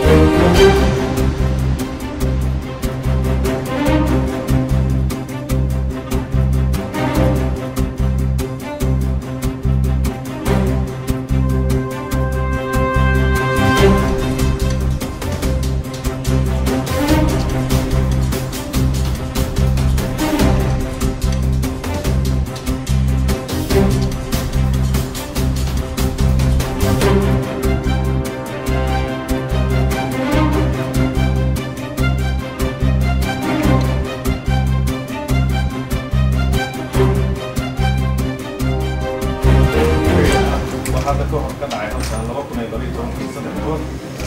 hadda ka hor ka dhacay halkan laba kun iyo labiyo tobankii saddex goor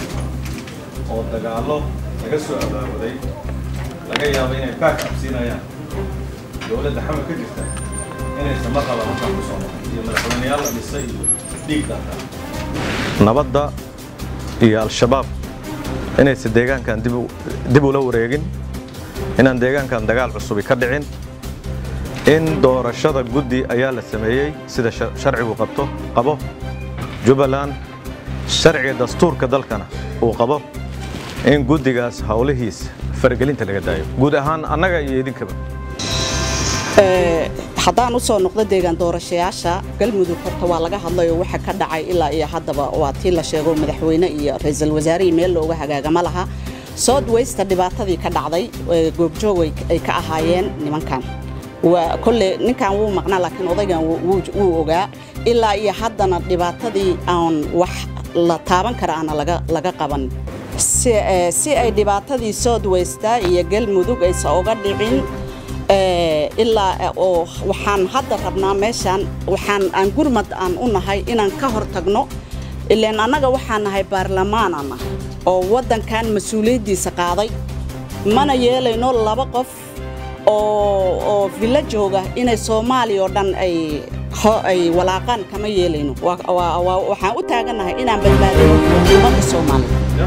oo dagaallo laga soo abaabuday laga yaabo inay baak absiinayaan dowladda xamar ka jirta inaysan mar laba halkan ku soo noqon iyo madaxweyneyaal la dhisay iyo dhiig daata nabadda iyo al-shabaab inaysan deegaankan dib u- dib ula wareegin inaan deegaankan dagaal cusubi ka dhicin in doorashada guddi ayaa la sameeyey sida sha- sharcigu qabto qabo jubbaland sharciga dastuurka dalkana uu qabo in guddigaas howlihiisa faragelinta laga daayo guud ahaan annaga iyo idinkaba Ee, haddaan u soo noqdo deegaan doorashayaasha galmudug horta waa laga hadlay oo waxa ka dhacay ilaa iyo haddaba waa tii la sheego madaxweyne iyo ra'iisul wasaarihii meel looga hagaagama laha south westa dhibaatadii ka dhacday ee goobjoog ay- ay ka ahaayeen nimankan waa kolle ninkan wuu maqnaa laakiin odaygan wuu- wuu wuu ogaa ilaa iyo haddana dhibaatadii aan wax la taaban kara aana laga laga qaban si ee, si ay dhibaatadii south westa iyo galmudug aysan uga dhicin ee, ilaa eh, oo waxaan hadda rabnaa meeshaan waxaan aan gurmad aan u nahay inaan ka hor tagno ilaan annaga waxaan nahay baarlamaan aan nahay oo waddankan mas-uuliyaddiisa qaaday mana yeelayno laba qof oo oo villa jooga inay soomaaliya oo dhan ay ho- ay walaaqaan kama yeelayno Waa- waa- waa- waxaan u taagannahay inaan badbaadino ummadda soomaaliya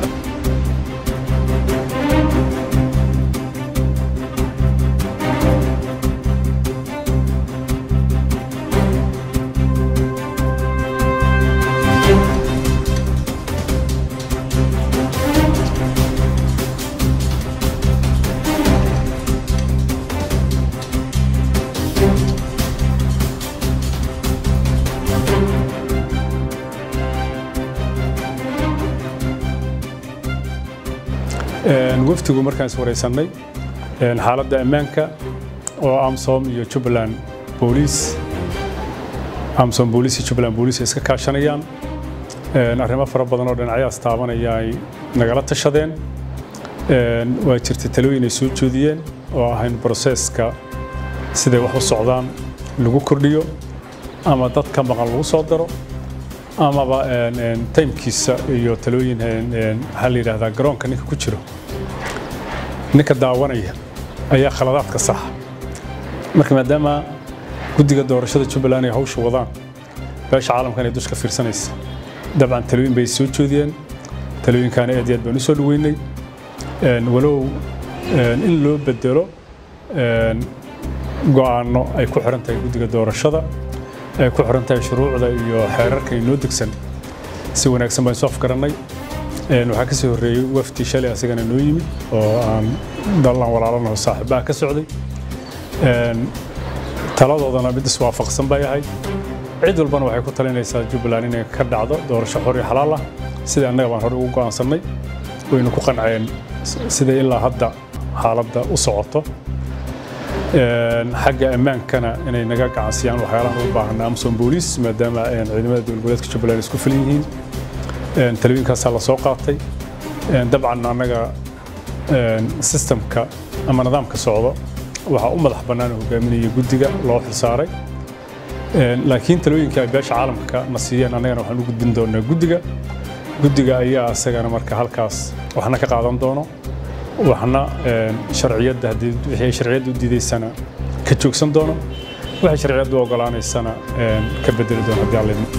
Een, wafdigu markaan is wareysannay een, xaaladda ammaanka oo amsom iyo jubbaland booliis amsom booliis iyo jubbaland booliis ay iska kaashanayaan Een, arrimo fara badan oo dhinacyahaas taabanaya ay nagala tashadeen Een, waa jirta talooyin ay soo jeediyeen oo ahayn broseska siday wax u socdaan lagu kordhiyo ama dad ka maqan lagu soo daro amaba een, een, taymkiisa iyo talooyin een, een, maxaa la yidhaahdaa garoonka ninka ku jiro ninka daawanaya ayaa khaladaadka saxa marka maadaama guddiga doorashada jubbaland ay hawsha wadaan beesha caalamkan ay dushka fiirsanaysa dabcan talooyin bay soo jeediyeen talooyinkaana aad iyo aad baan u soo dhaweynay Een, walow een, in loo bedelo een, go'aano ay ku xiran tahay guddiga doorashada ay ku xiran tahay shuruucda iyo xeerarka inoo degsan si wanaagsan baan isu afgarannay Een, waxaa ka soo horreeyey wafdi shalay asagana noo yimid oo aan dallan walaalanaho saaxiibaha ka socday Een, taladoodana mid iswaafaqsan bay ahayd cid walbana waxay ku talinaysaa jubbaland inay ka dhacdo doorasho xor iyo xalaal ah sida annaga baan hore ugu go'aansannay waynu ku qanceen sida ilaa hadda xaaladda u socoto Een, xagga ammaankana inay naga gacansiyaan waxyaalahan u baahanaa amsom booliis maadaama een, ciidamada dowlad goboleedka jubbaland isku filan yihiin Een, talooyinkaasaa la soo qaatay Een, dabcan annaga een, systemka ama nidaamka socdo waxaa u madax bannaan oo hogaaminaya guddiga loo xilsaaray Een, laakiin talooyinka ay beesha caalamka na siiyeen annagana waxaan u gudbin doonaa guddiga guddiga ayaa isagana marka halkaas waxna ka qaadan doono waxna een, sharciyadda haddii wixii ay sharciyadda u diidaysana ka joogsan doono waxay sharciyaddu u ogolaanaysana een, ka bedeli doono haddii alla idmo